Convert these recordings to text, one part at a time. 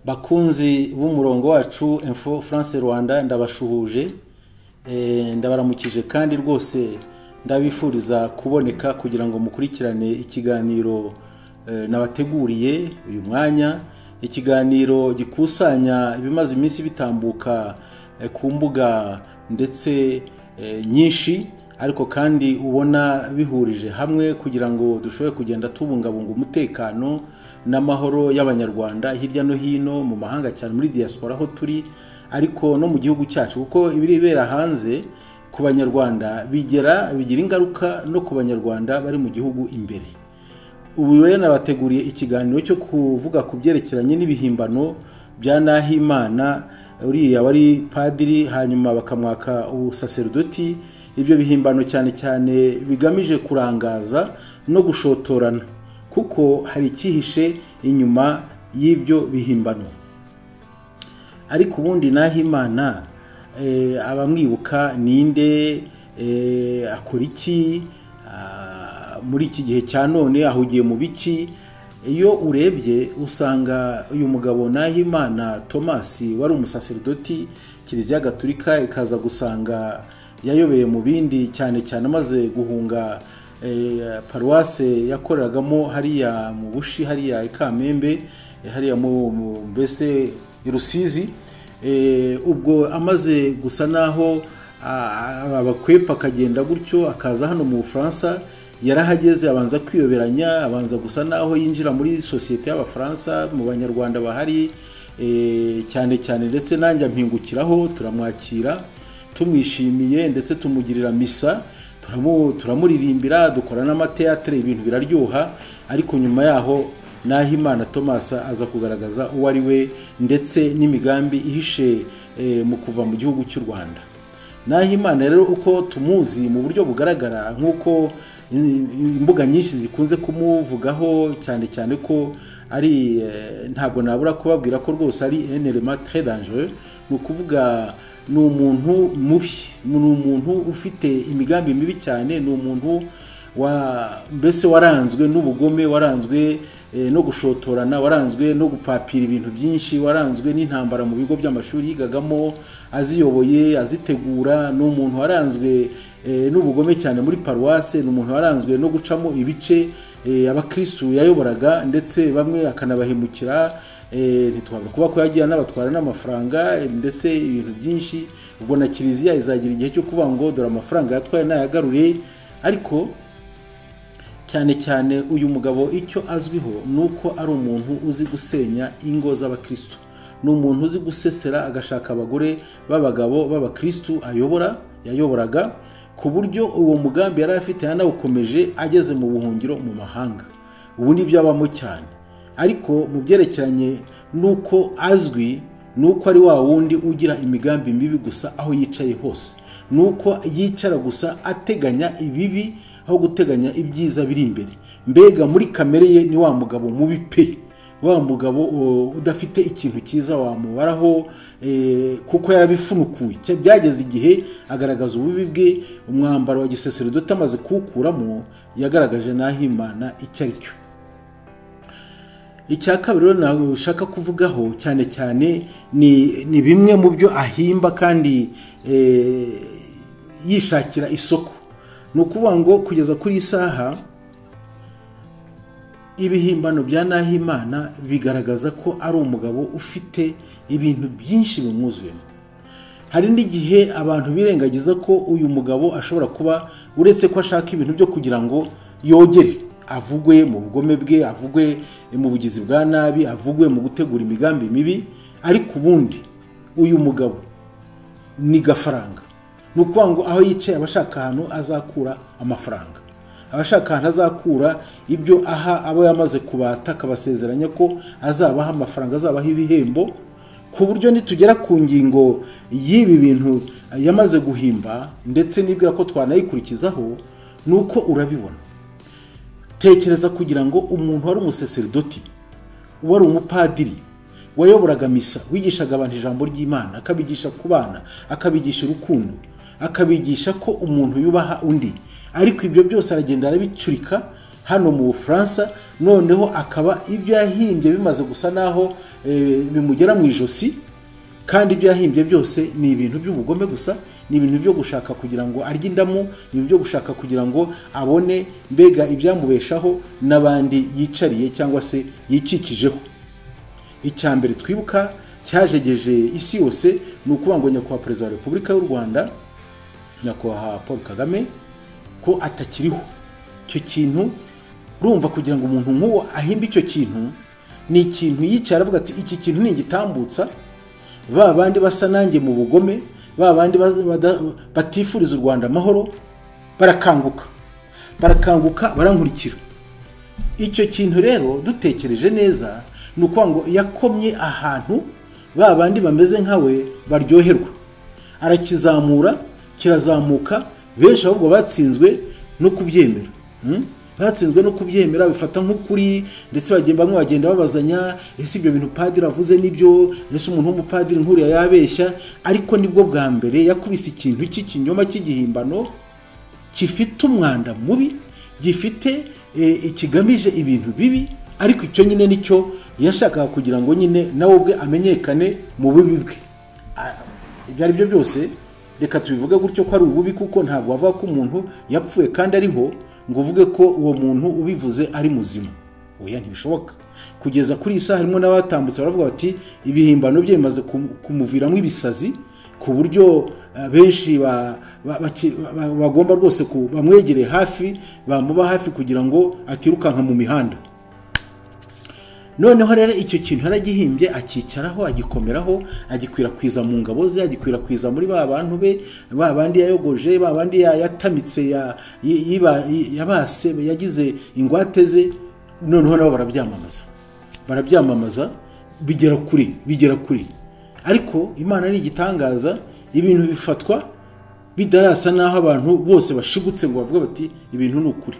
bakunzi b'umurongo wacu info france rwanda ndabashuhuje eh, ndabaramukije kandi rwose ndabifuriza kuboneka kugira ngo mukurikirane ikiganiro eh, nabateguriye uyu mwanya ikiganiro gikusanya ibimaze iminsi bitambuka eh, ku mbuga ndetse eh, nyinshi ariko kandi ubona bihurije hamwe kugira ngo dushobore kugenda tubungabunga umutekano n'amahoro y'abanyarwanda hirya no hino mu mahanga cyane muri diaspora aho turi ariko no mu gihugu cyacu kuko ibiribera hanze ku banyarwanda bigera bigira ingaruka no ku banyarwanda bari mu gihugu imbere ubu rero nabateguriye ikiganiro cyo kuvuga ku byerekeranye n'ibihimbano bya nahimana uriya wari padiri hanyuma bakamwaka ubusaserdoti ibyo bihimbano cyane cyane bigamije kurangaza no gushotorana kuko hari icyihishe inyuma y'ibyo bihimbano ariko ubundi nahimana abamwibuka ninde akora iki muri iki gihe cya none ahugiye mu biki iyo urebye usanga uyu mugabo nahimana thomas wari umusaserdoti kiliziya gaturika ikaza gusanga yayobeye mu bindi cyane cyane amaze guhunga paruwase yakoreragamo hariya mu bushi hariya i kamembe hariya mu mbese i rusizi ubwo amaze gusa n'aho abakwepa akagenda gutyo akaza hano mu bufaransa yarahageze abanza kwiyoberanya abanza gusa n'aho yinjira muri sosiyete y'abafaransa mu banyarwanda bahari cyane cyane ndetse nanjye mpingukiraho turamwakira tumwishimiye ndetse tumugirira misa turamuririmbira dukora n'amateyatere ibintu biraryoha ariko nyuma yaho n'aho imana thomas aza kugaragaza uwo ari we ndetse n'imigambi ihishe mu kuva mu gihugu cy'u rwanda n'aho imana rero uko tumuzi mu buryo bugaragara nk'uko imbuga nyinshi zikunze kumuvugaho cyane cyane ko ari ntabwo nabura kubabwira ko rwose ari enerema très dangereux ni ukuvuga ni umuntu mubi ni umuntu ufite imigambi mibi cyane ni umuntu mbese waranzwe n'ubugome waranzwe no gushotorana waranzwe no gupapira ibintu byinshi waranzwe n'intambara mu bigo by'amashuri yigagamo aziyoboye azitegura ni umuntu waranzwe n'ubugome cyane muri paruwase ni umuntu waranzwe no gucamo ibice abakirisitu yayoboraga ndetse bamwe akanabahemukira ntitwabura kuba ko yagiye anabatwara n'amafaranga ndetse ibintu byinshi ubwo na kiliziya izagira igihe cyo kuvuga ngo dore amafaranga yatwaye nayagarure ariko cyane cyane uyu mugabo icyo azwiho ni uko ari umuntu uzi gusenya ingo z'abakirisitu ni umuntu uzi gusesera agashaka abagore b'abagabo b'abakirisitu ayobora yayoboraga ku buryo uwo mugambi yari afite yanawukomeje ageze mu buhungiro mu mahanga ubu ni abamo cyane ariko mu byerekeranye n'uko azwi ni uko ari wa wundi ugira imigambi mibi gusa aho yicaye hose ni uko yicara gusa ateganya ibibi aho guteganya ibyiza biri imbere mbega muri kamere ye ni wa mugabo mubi pe wa mugabo udafite ikintu cyiza wamubaraho kuko yarabifunukuye byageze igihe agaragaza ububi bwe umwambaro wa giseseridoti amaze kuwukuramo yagaragaje n'aho imana icyo ari cyo icya kabiri rero ntabwo ushaka kuvugaho cyane cyane ni bimwe mu byo ahimba kandi yishakira isoko ni ukuvuga ngo kugeza kuri isaha ibihimbano bya nahimana bigaragaza ko ari umugabo ufite ibintu byinshi bimwuzuyemo hari n'igihe abantu birengagiza ko uyu mugabo ashobora kuba uretse ko ashaka ibintu byo kugira ngo yogere avugwe mu bugome bwe avugwe mu bugizi bwa nabi avugwe mu gutegura imigambi mibi ariko ubundi uyu mugabo ni gafaranga ni ukuvuga ngo aho yicaye abashaka ahantu azakura amafaranga abashaka ahantu azakura ibyo aha abo yamaze kubata akabasezeranya ko azabaha amafaranga azabaha ibihembo ku buryo nitugera ku ngingo y'ibi bintu yamaze guhimba ndetse nibwira ko twanayikurikizaho ni uko urabibona tekereza kugira ngo umuntu wari umuseserdoti wari umupadiri wayoboraga misa wigishaga abantu ijambo ry'imana akabigisha ku bana akabigisha urukundo akabigisha ko umuntu yubaha undi ariko ibyo byose aragenda arabicurika hano mu bufaransa noneho akaba ibyo yahimbye bimaze gusa naho bimugera mu ijosi kandi ibyo yahimbye byose ni ibintu by'ubugome gusa ni ibintu byo gushaka kugira ngo arye indamu ni ibintu byo gushaka kugira ngo abone mbega ibyamubeshaho n'abandi yicariye cyangwa se yikikijeho icya mbere twibuka cyajegeje isi yose ni ukuvuga ngo nyakubahwa perezida wa repubulika y'u rwanda nyakubahwa paul kagame ko atakiriho icyo kintu urumva kugira ngo umuntu nk'uwo ahimbe icyo kintu ni ikintu yicara avuga ati iki kintu ni igitambutsa ba bandi basa nanjye mu bugome ba bandi batifuriza u rwanda amahoro barakanguka barakanguka barankurikira icyo kintu rero dutekereje neza ni ukuvuga ngo yakomye ahantu ba bandi bameze nkawe baryoherwa arakizamura kirazamuka benshi ahubwo batsinzwe no kubyemera batsinzwe no kubyemera bifata nk'ukuri ndetse bamwe bagenda babazanya ese ibyo bintu padiri avuze n'ibyo ese umuntu w'umupadiri nkuriya yabeshya ariko nibwo bwa mbere yakubise ikintu cy'ikinyoma cy'igihimbano gifite umwanda mubi gifite kigamije ibintu bibi ariko icyo nyine nicyo yashakaga kugira ngo nyine nawe ubwe amenyekane mu bubi bwe ibyo ari byo byose reka tubivuge gutyo ko ari ububi kuko ntabwo bavuga ko umuntu yapfuye kandi ariho ngo uvuge ko uwo muntu ubivuze ari muzima oya ntibishoboka kugeza kuri iyi saha harimo n'abatambutse baravuga bati ibihimbano bye bimaze kumuviramo ibisazi ku buryo benshi bagomba rwose bamwegereye hafi bamuba hafi kugira ngo atirukanka mu mihanda noneho rero icyo kintu yaragihimbye akicaraho agikomeraho agikwirakwiza mu ngabo ze agikwirakwiza muri ba bantu be ba bandi yayogoje ba bandi yatamitse yabase yagize ingwate ze noneho nabo barabyamamaza barabyamamaza bigera kuri bigera kuri ariko imana ni igitangaza ibintu bifatwa bidarasa n'aho abantu bose bashigutse ngo bavuge bati ibintu ni ukuri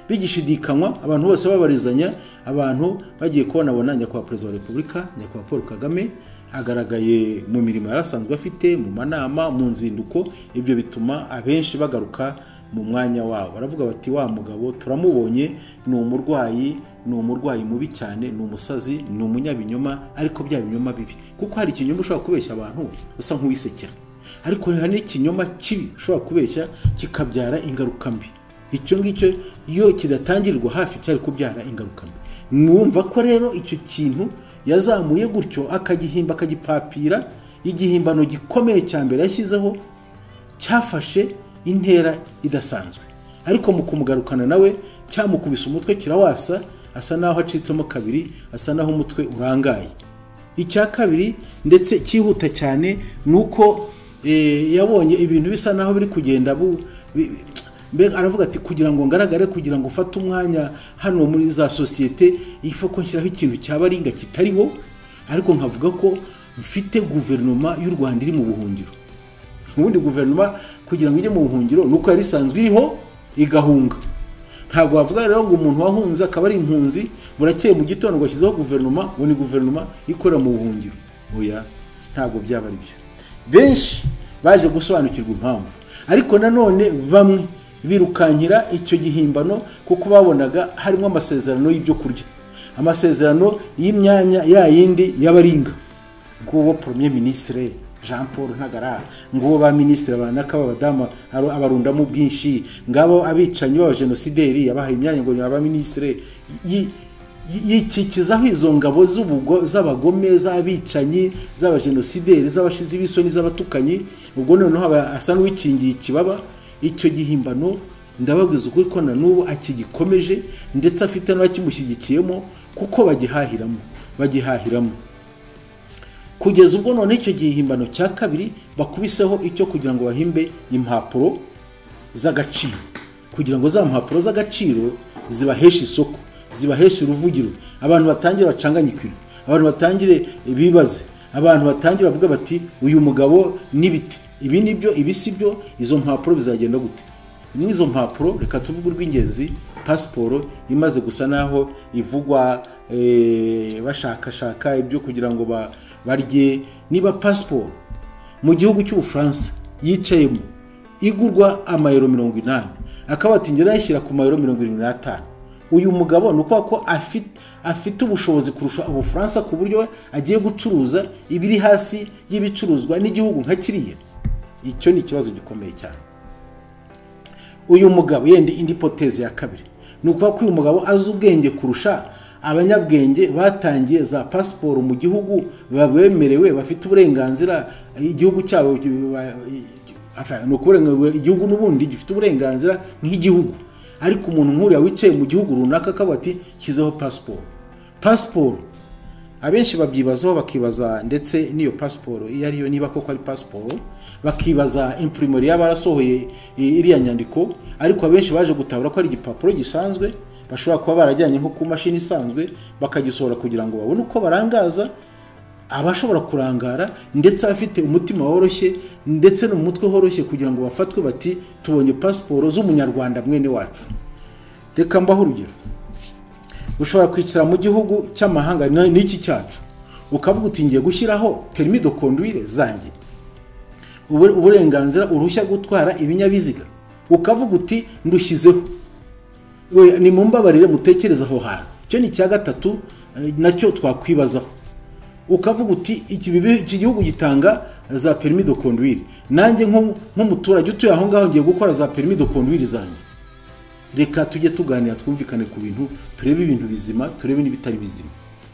bigishidikanywa abantu bose babarizanya abantu bagiye kubona abona nyakubahwa perezida wa repubulika nyakubahwa paul kagame agaragaye mu mirimo yari asanzwe afite mu manama mu nzinduko ibyo bituma abenshi bagaruka mu mwanya wabo baravuga bati wa mugabo turamubonye ni umurwayi ni umurwayi mubi cyane ni umusazi ni umunyabinyoma ariko bya binyoma bibi kuko hari ikinyoma ushobora kubeshya abantu usa nk'uwisekera ariko hari n'ikinyoma kibi ushobora kubeshya kikabyara ingaruka mbi icyo ngicyo iyo kidatangirwa hafi cyari kubyara ingaruka mwumva ko rero icyo kintu yazamuye gutyo akagihimba akagipapira igihimbano gikomeye cya mbere yashyizeho cyafashe intera idasanzwe ariko mu kumugarukana nawe cyamukubise umutwe kirawasa asa naho acitsemo kabiri asa naho umutwe urangaye icya kabiri ndetse cyihuta cyane ni uko yabonye ibintu bisa naho biri kugenda mbega aravuga ati kugira ngo ngaragare kugira ngo ufate umwanya hano muri za sosiyete ifu ko nshyiraho ikintu cyaba ringa kitariho ariko nkavuga ko mfite guverinoma y'u rwanda iri mu buhungiro ubundi guverinoma kugira ngo ijye mu buhungiro ni uko yari isanzwe iriho igahunga ntabwo wavuga rero ngo umuntu wahunze akaba ari impunzi burakeye mu gitondo washyizeho guverinoma ngo ni guverinoma ikorera mu buhungiro oya ntabwo byaba ari byo benshi baje gusobanukirwa impamvu ariko nanone bamwe birukankira icyo gihimbano kuko babonaga harimo amasezerano y'ibyo kurya amasezerano y'imyanya yayindi y'abaringa nguwo premier ministre jean paul ntagara nguwo ba minisitiri abanaka b'abadamu abarundamo ubwinshi ngabo abicanyi b'abajenosideri yabahaye imyanya ngo ni minisitiri yikikizaho izo ngabo z'abagome z'abicanyi z'abajenosideri z'abashizi b'isoni z'abatukanyi ubwo noneho asa n'uwikingiye ikibaba icyo gihimbano ndababwiza ukuri ko na n'ubu akigikomeje ndetse afite n'abakimushyigikiyemo kuko bagihahiramo bagihahiramo kugeza ubwo none icyo gihimbano cya kabiri bakubiseho icyo kugira ngo bahimbe impapuro z'agaciro kugira ngo za mpapuro z'agaciro zibaheshe isoko zibaheshe uruvugiro abantu batangire bacanganyikire abantu batangire bibaze abantu batangire bavuga bati uyu mugabo n'ibiti ibi ni byo ibi si byo izo mpapuro bizagenda gute imwe izo mpapuro reka tuvuge urw'ingenzi pasiporo imaze gusa naho ivugwa bashakashaka ibyo kugira ngo barye niba pasiporo mu gihugu cy'ubufaransa yicayemo igurwa amayero mirongo inani akaba ati ngera yashyira ku mayero mirongo irindwi n'atanu uyu mugabo ni ukuvuga ko afite ubushobozi kurusha ubufaransa ku buryo agiye gucuruza ibiri hasi y'ibicuruzwa n'igihugu nka kiriya icyo ni ikibazo gikomeye cyane uyu mugabo yenda indi poteze ya kabiri ni ukuvuga ko uyu mugabo azi ubwenge kurusha abanyabwenge batangiye za pasiporo mu gihugu babemerewe bafite uburenganzira igihugu cyabo ni ukurenganura igihugu n'ubundi gifite uburenganzira nk'igihugu ariko umuntu nk'uriya wicaye mu gihugu runaka akaba ati shyizeho pasiporo pasiporo abenshi babyibazaho bakibaza ndetse n'iyo pasiporo iyo ariyo niba koko ari pasiporo bakibaza impurimori yaba yarasohoye iriya nyandiko ariko abenshi baje gutabura ko ari igipapuro gisanzwe bashobora kuba barajyanye nko ku mashini isanzwe bakagisohora kugira ngo babone uko barangaza abashobora kurangara ndetse abafite umutima woroshye ndetse n'umutwe woroshye kugira ngo bafatwe bati tubonye pasiporo z'umunyarwanda mwene wacu reka mbaho urugero ushobora kwicara mu gihugu cy'amahanga n'iki cyacu ukavuga uti ngiye gushyiraho perimi do konduwire zanjye uburenganzira uruhushya gutwara ibinyabiziga ukavuga uti ndushyizeho ni mu mbabarire mutekereza aho hantu icyo ni icya gatatu nacyo twakwibazaho ukavuga uti iki gihugu gitanga za perimi do konduwiri nanjye nk'umuturage utuye aho ngaho ngiye gukora za perimi do konduwiri zanjye reka tujye tuganira twumvikane ku bintu turebe ibintu bizima turebe n'ibitari bizima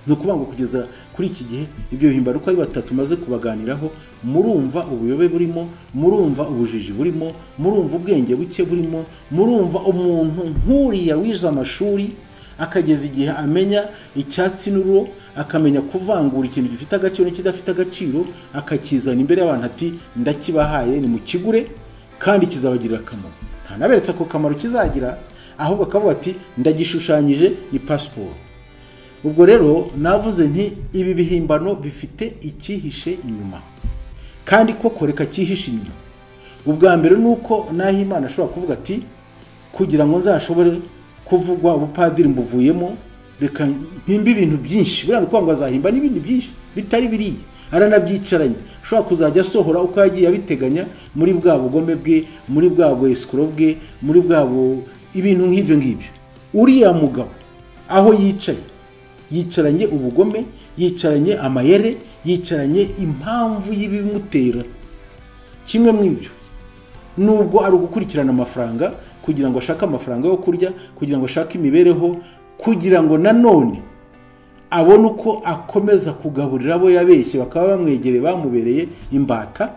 ni ukuvuga ngo kugeza kuri iki gihe ibyo bihimbara uko ari batatu maze kubaganiraho murumva ubuyobe burimo murumva ubujiji burimo murumva ubwenge buke burimo murumva umuntu nk'uriya wize amashuri akageza igihe amenya icyatsi n'uro akamenya kuvangura ikintu gifite agaciro n'ikidafite agaciro akakizana imbere y'abantu ati ndakibahaye ni mu kigure kandi kizabagirira akamaro ntanaberetse ako kamaro kizagira ahubwo akavuga ati ndagishushanyije ni pasiporo ubwo rero navuze nti ibi bihimbano bifite icyihishe inyuma kandi koko reka cyihishe inyuma ubwa mbere ni uko naho imana ashobora kuvuga ati kugira ngo nzashobore kuvugwa ubupadiri mbuvuyemo reka mpimbe ibintu byinshi buriya ni ukuvuga ngo azahimba n'ibindi byinshi bitari biriya aranabyicaranye ashobora kuzajya asohora uko yagiye abiteganya muri bwa bugome bwe muri bwa bwesikoro bwe muri bwabo ibintu nk'ibyo ngibyo uriya mugabo aho yicaye yicaranye ubugome yicaranye amayere yicaranye impamvu y'ibimutera kimwe mu ibyo nubwo ari ugukurikirana amafaranga kugira ngo ashake amafaranga yo kurya kugira ngo ashake imibereho kugira ngo nanone abone uko akomeza kugaburira abo yabeshye bakaba bamwegereye bamubereye imbata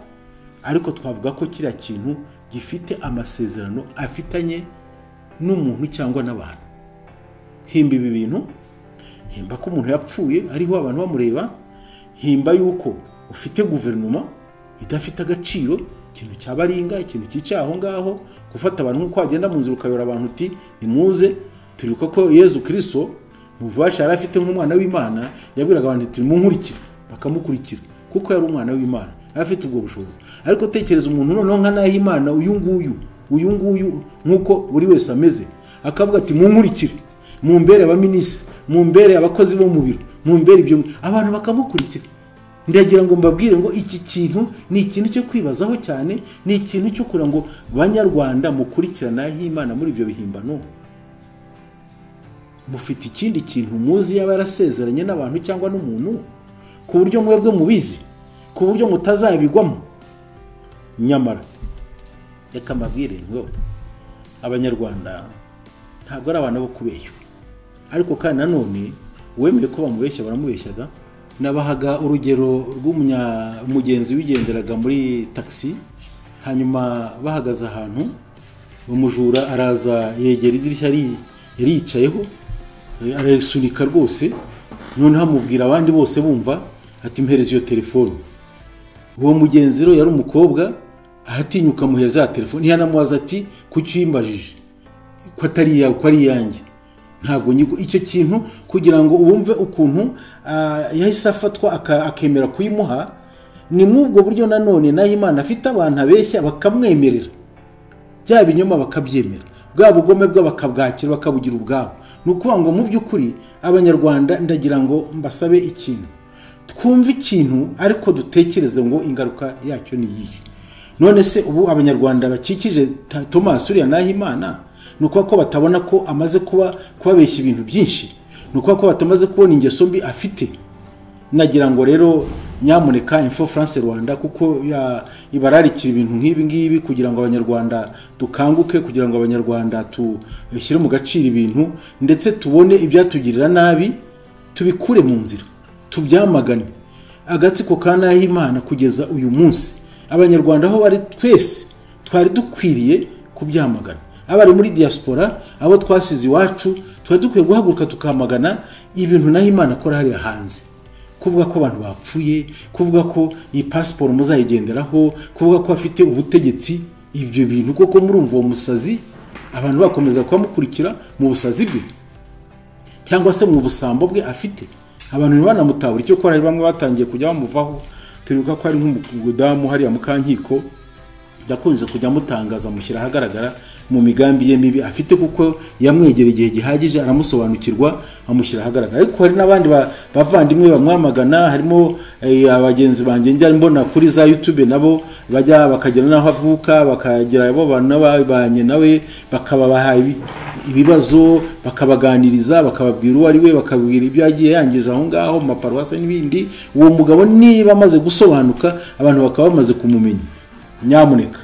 ariko twavuga ko kiriya kintu gifite amasezerano afitanye n'umuntu cyangwa n'abantu himba ibi bintu himba ko umuntu yapfuye ariho abantu bamureba himba yuko ufite guverinoma idafite agaciro ikintu cyabaringa ikintu cyicaye aho ngaho gufata abantu nk'uko wagenda mu nzira ukayobora abantu uti nimuze turi ko yezu kirisito mu bubasha yari afite nk'umwana w'imana yabwiraga abantu ati munkurikire bakamukurikira kuko yari umwana w'imana yari afite ubwo bushobozi ariko tekereza umuntu noneho nka nahimana uyu nguyu uyu nguyu nk'uko buri wese ameze akavuga ati munkurikire mumbere abaminisitiri mumbere abakozi bo mu biro mumbere ibyo abantu bakamukurikira ndagira ngo mbabwire ngo iki kintu ni ikintu cyo kwibazaho cyane ni ikintu cyo kugira ngo banyarwanda mukurikirana y'imana muri ibyo bihimbano mufite ikindi kintu muzi yaba yarasezeranye n'abantu cyangwa n'umuntu ku buryo mwebwe mubizi ku buryo mutazabigwamo nyamara reka mbabwire ngo abanyarwanda ntabwo ari abantu bo kubeshywa ariko kandi nanone uwemeye ko bamubeshya baramubeshyaga nabahaga urugero rw'umugenzi wigenderaga muri takisi hanyuma bahagaze ahantu umujura araza yegera idirishya yari yicayeho ararisunika rwose noneho amubwira abandi bose bumva ati mpereza iyo telefone uwo mugenzi rero yari umukobwa ahatinyuka amuhereza ya telefone ntiyanamubaza ati kuki uyimbajije ko atari iyawe ko ari iyanjye ntabwo icyo kintu kugira ngo wumve ukuntu yahise afatwa akemera kuyimuha ni mw'ubwo buryo nanone nayo imana afite abantu abeshya bakamwemerera bya binyoma bakabyemera bwa bugome bwe bakabwakira bakabugira ubwabo ni ukuvuga ngo mu by'ukuri abanyarwanda ndagira ngo mbasabe ikintu twumve ikintu ariko dutekereze ngo ingaruka yacyo ni iyihe none se ubu abanyarwanda bakikije tomasi uriya naho imana ni ukuba ko batabona ko amaze kuba kubabeshya ibintu byinshi ni ukuba ko batamaze kubona ingeso mbi afite nagira ngo rero nyamuneka info france rwanda kuko ibararikira ibintu nk'ibi ngibi kugira ngo abanyarwanda dukanguke kugira ngo abanyarwanda dushyire mu gaciro ibintu ndetse tubone ibyatugirira nabi tubikure mu nzira tubyamagane agatsiko ka nahimana kugeza uyu munsi abanyarwanda aho bari twese twari dukwiriye kubyamagana abari muri diaspora abo twasize iwacu twari dukwiye guhaguruka tukamagana ibintu nahimana akora hariya hanze kuvuga ko abantu bapfuye kuvuga ko iyi pasiporo muzayigenderaho kuvuga ko bafite ubutegetsi ibyo bintu kuko murumva uwo musazi abantu bakomeza kubamukurikira mu busazi bwe cyangwa se mu busambo bwe afite abantu ntibanamutahura icyo gukora bamwe batangiye kujya bamuvaho turibuka ko hari nk'umudamu hariya mu kankiko yakunze kujya amutangaza amushyira ahagaragara mu migambi ye mibi afite kuko yamwegera igihe gihagije aramusobanukirwa amushyira ahagaragara ariko hari n'abandi bavandimwe bamwamagana harimo abagenzi banjye njya mbona kuri za yutube nabo bajya bakagera n'aho avuka bakagera abo bantu n'ababanye nawe bakabaha ibibazo bakabaganiriza bakababwira uwo ari we bakabwira ibyo yagiye yangiza aho ngaho mu maparuwasi n'ibindi uwo mugabo niba amaze gusobanuka abantu bakaba bamaze kumumenya nyamuneka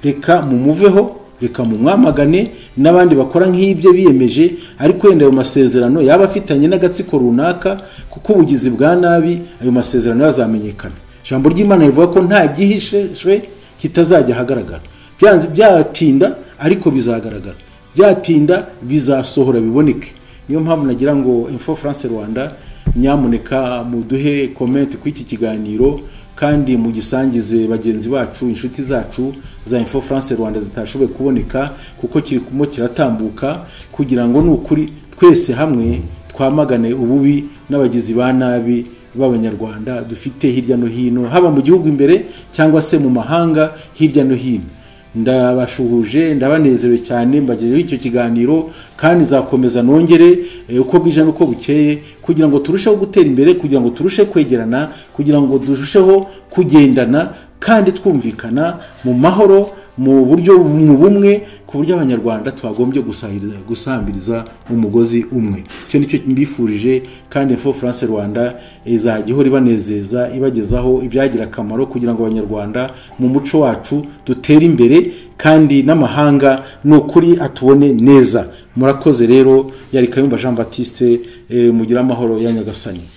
reka mumuveho reka mumwamagane n'abandi bakora nk'ibyo biyemeje ariko wenda ayo masezerano yaba afitanye n'agatsiko runaka kuko ubugizi bwa nabi ayo masezerano yazamenyekana ijambo ry'imana rivuga ko nta gihishwe kitazajya ahagaragara byatinda ariko bizagaragara byatinda bizasohora biboneke niyo mpamvu nagira ngo info france rwanda nyamuneka muduhe komenti kuri iki kiganiro kandi mu gisangize bagenzi bacu inshuti zacu za info france rwanda zitashoboye kuboneka kuko kirimo kiratambuka kugira ngo ni ukuri twese hamwe twamagane ububi n'abagizi ba nabi b'abanyarwanda dufite hirya no hino haba mu gihugu imbere cyangwa se mu mahanga hirya no hino ndabashuhuje ndabanezerewe cyane mbagejejeho icyo kiganiro kandi nzakomeza nongere uko bwije n'uko bukeye kugira ngo turusheho gutera imbere kugira ngo turushe kwegerana kugira ngo turusheho kugendana kandi twumvikana mu mahoro mu buryo mu bumwe ku buryo abanyarwanda twagombye gusambiriza umugozi umwe icyo nicyo mbifurije kandi info france rwanda izajya ihora ibanezeza ibagezaho ibyagira akamaro kugira ngo abanyarwanda mu muco wacu dutere imbere kandi n'amahanga ni ukuri atubone neza murakoze rero yari kayumba jean batiste mugire amahoro ya nyagasani